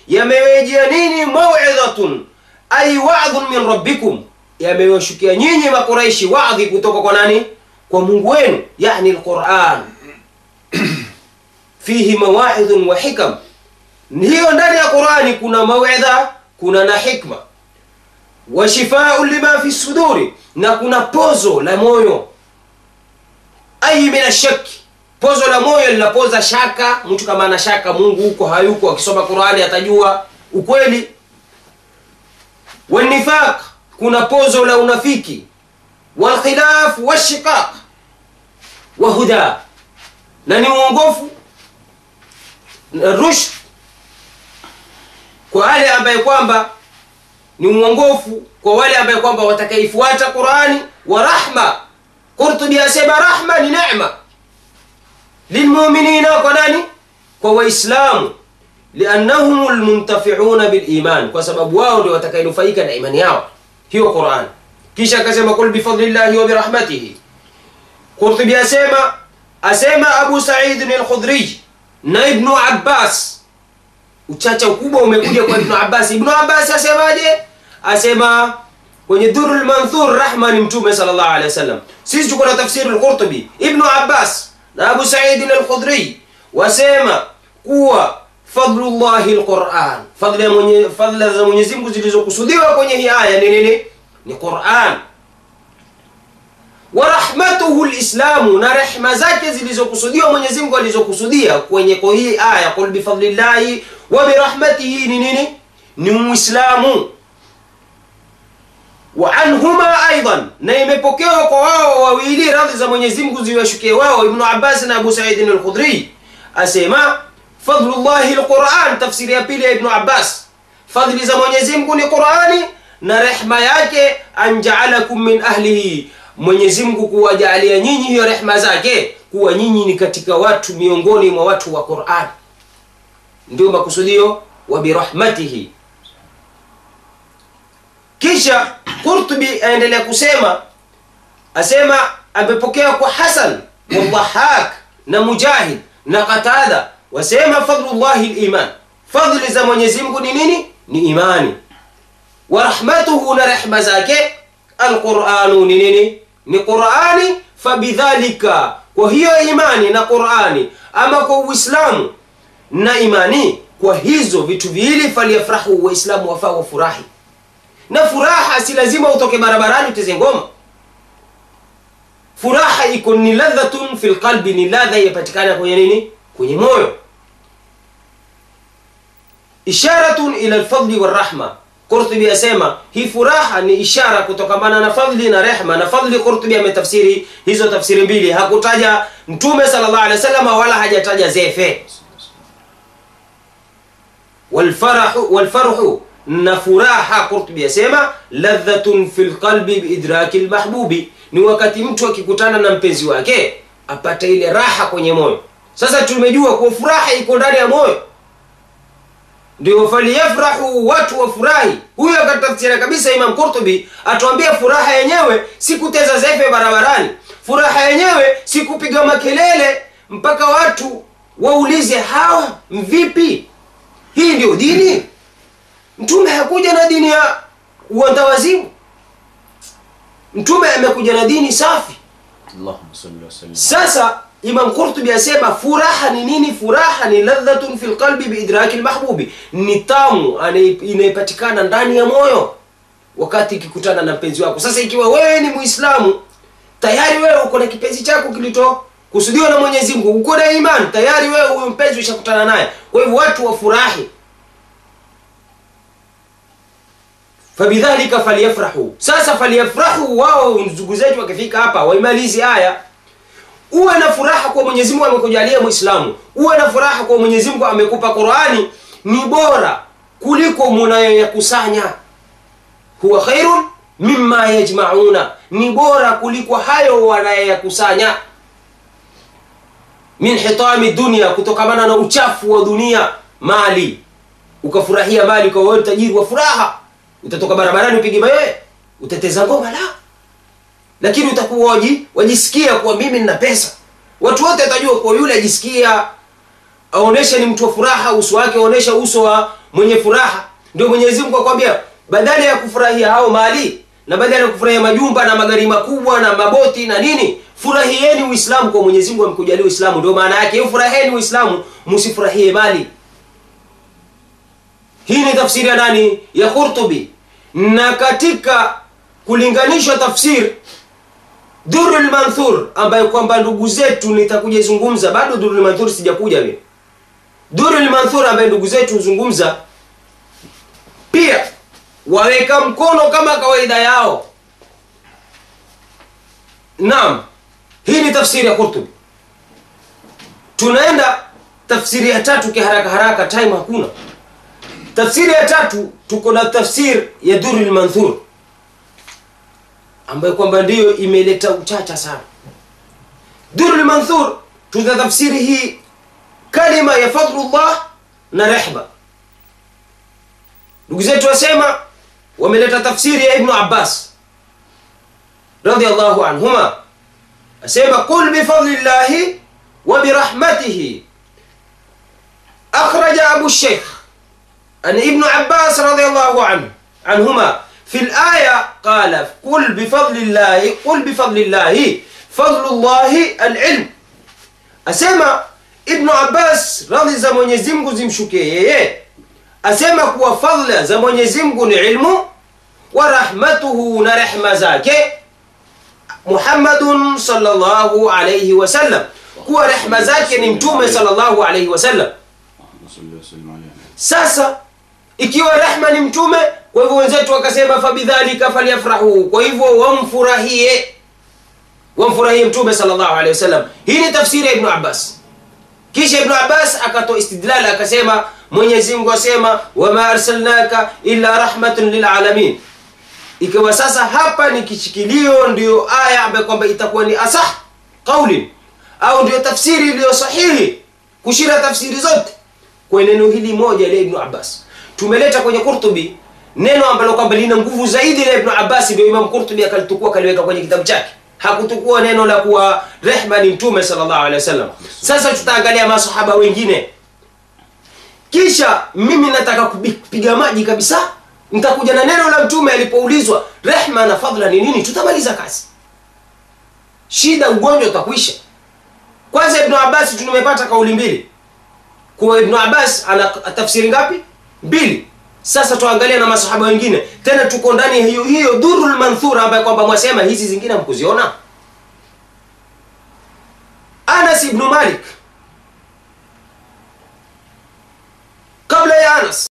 yamewejia nini mauidhatun ay wa'dhun min rabbikum yamewashukia nyinyi makuraishi wadhi kutoka kwa nani kwa mungu wenu yani alquran fihi mawaidhun wa hikam hiyo ndani ya qurani kuna mawidha kuna na hikma wa shifaun lima fi suduri na kuna pozo la moyo ai min ashaki pozo la moyo linapoza shaka mtu kama ana shaka mungu huko hayuko akisoma qurani atajua ukweli والنفاق kuna pozo la unafiki walkhilaf washiqaq wa huda na ni uongofu na rushd kwa wale ambaye kwamba ni uongofu kwa wale ambaye kwamba watakaifuata qurani wa rahma qurtubi asema rahma ni neema lilmuminina kwa nani kwa waislamu liannahum lmuntafiuna biliman kwa sababu wao ndio watakainufaika na imani yao hiyo quran kisha akasema kul bifadlillahi wa birahmatihi qurtubi asema asema abu saidin alkhudrij na ibnu abbas uchacha ukubwa umekuja kwa ibnu abbas ibnu abbas asemaje asema kwenye dhuru lmanthur rahma ni mtume sal llahu alehi wasallam sisi tuko na tafsiri lqurtubi ibnu abbas na abu saidin alkhudrij wasema kuwa fadlullahi lquran fadla, mwenye, fadla za mwenyezi mungu zilizokusudiwa kwenye hii aya ni nini ni quran wa rahmatuhu lislamu na rehma zake zilizokusudiwa mwenyezi mungu alizokusudia kwenye kwa hii aya qul bifadlillahi wa birahmatihi ni nini ni muislamu wa anhuma aidan na imepokewa kwa wao wawili radhi za mwenyezi mungu ziwashukie wao ibnu abbas na abu saidin alkhudri asema fadlullahi lquran tafsiri ya pili ya ibnu abbas fadli za mwenyezi mungu ni qurani na rehma yake anjaalakum min ahlihi mwenyezi mungu kuwajaalia nyinyi hiyo rehma zake kuwa nyinyi ni katika watu miongoni mwa watu wa quran ndio makusudio wa birahmatihi kisha qurtubi aendelea kusema asema amepokea kwa hasan wadhahak na mujahid na qatada wasema fadlullahi liman fadli za mwenyezi mungu ni nini ni imani wa rahmatuhu na rehma zake alquranu ni nini ni qurani fabidhalika kwa hiyo imani na qurani ama kwa uislamu na imani kwa hizo vitu viwili falyafrahu waislamu wafaa wafurahi na furaha si lazima utoke barabarani uteze ngoma furaha iko ni ladhatun fi lqalbi ni ladha yapatikana kwenye nini kwenye moyo isharatun ila lfadli warahma qurtubi asema hii furaha ni ishara kutokamana na fadli na rehma na fadli qurtubi ametafsiri hizo tafsiri mbili hakutaja mtume sal llah alih wa sallam wala hajataja zefe walfarahu walfarhu na furaha qurtubi asema ladhatun fi lqalbi biidraki lmahbubi ni wakati mtu akikutana na mpenzi wake apata ile raha kwenye moyo sasa tumejua kuwa furaha iko ndani ya moyo ndio faliyafrahu watu wafurahi huyo akatafsira kabisa imam qurtubi atuambia furaha yenyewe si kuteza zefe barabarani furaha yenyewe si kupiga makelele mpaka watu waulize hawa mvipi hii ndio dini mtume hakuja na dini ya uandawazimu mtume amekuja na dini safi Allahumma salli wa sallim. sasa imam qurtubi asema furaha ni nini furaha ni ladhatun fi lqalbi biidraki lmahbubi ni tamu ane- inayepatikana ndani ya moyo wakati ikikutana na mpenzi wako sasa ikiwa wewe ni muislamu tayari wewe uko na kipenzi chako kilito kusudiwa na mwenyezi mungu uko na imani tayari wewe huyo mpenzi ushakutana naye kwa hivyo watu wafurahi fabidhalika falyafrahu sasa falyafrahu wao ndugu zetu wakifika hapa waimalizi aya uwe na furaha kwa mwenyezi mungu amekujalia mwislamu uwe na furaha kwa mwenyezi mungu amekupa qurani ni bora kuliko munayoyakusanya huwa khairun mimma yajmauna ni bora kuliko hayo wanayoyakusanya min hitami dunia kutokamana na uchafu wa dunia mali ukafurahia mali kwa wewe tajiri wa furaha utatoka barabarani upige mayowe utateza ngoma la lakini utakuwa waji, wajisikia kuwa mimi nina pesa watu wote watajua kuwa yule ajisikia aonesha ni mtu wa furaha uso wake aonesha uso wa mwenye furaha ndio mwenyezi mungu akwambia badala ya kufurahia hao mali na badala ya kufurahia majumba na magari makubwa na maboti na nini furahieni uislamu kwa mwenyezi mungu amekujalia uislamu ndio maana yake hiyo furaheni uislamu msifurahie mali hii ni tafsiri ya nani ya qurtubi na katika kulinganishwa tafsir durul manthur ambayo kwamba ndugu zetu nitakuja izungumza bado durul manthur sijakuja mimi durul manthur ambaye ndugu zetu huzungumza pia waweka mkono kama kawaida yao naam hii ni tafsiri ya qurtubi tunaenda tafsiri ya tatu kiharaka haraka time hakuna tafsiri ya tatu tuko na tafsir ya durul manthur ambayo kwamba ndiyo imeleta uchacha sana durul manthur tuna tafsiri hii kalima ya fadlullah na rehma ndugu zetu wasema wameleta tafsiri ya ibnu abbas radiallahu anhuma asema qul bifadlillahi wa birahmatihi akhraja abu sheikh an ibnu abbas radiallahu anhu عنهما في الآية قال قل بفضل الله قل بفضل الله فضل الله العلم asema ibnu abbas radhi za mwenyezi mungu zimshukie yeye asema kuwa fadla za mwenyezi mungu ni ilmu wa rahmatuhu na rehma zake muhammadun salllahu alaihi wasallam kuwa rehma zake ni mtume salllahu alaihi wasallam اللهم صل وسلم عليه sasa ikiwa rehma ni mtume kwa hivyo wenzetu wakasema fabidhalika falyafrahu kwa hivyo wamfurahie wamfurahie mtume sallallahu alaihi wasallam hii ni tafsiri ya ibnu abbas kisha ibnu abbas akatoa istidlal akasema mwenyezi mungu asema wama arsalnaka illa rahmatun lilalamin ikiwa sasa hapa ni kishikilio ndio aya ambayo kwamba itakuwa ni asah qaulin au ndio tafsiri iliyo sahihi kushinda tafsiri zote kwa neno hili moja la ibnu abbas tumeleta kwenye qurtubi neno ambalo kwamba lina nguvu zaidi la ibnu abbas ndio imam qurtubi akalitukua akaliweka kwenye kitabu chake hakutukua neno la kuwa rehma ni mtume sallallahu alaihi wasallam sasa tutaangalia masahaba wengine kisha mimi nataka kupiga maji kabisa nitakuja na neno la mtume alipoulizwa rehma na fadhla ni nini tutamaliza kazi shida ugonjwa utakwisha kwanza ibnu abbas tumepata kauli mbili kuwa ibnu abbas ana tafsiri ngapi mbili sasa tuangalie na masahaba wengine tena tuko ndani ya hiyo hiyo dhurul manthura ambayo kwamba mwasema hizi zingine mkuziona anas ibnu malik kabla ya anas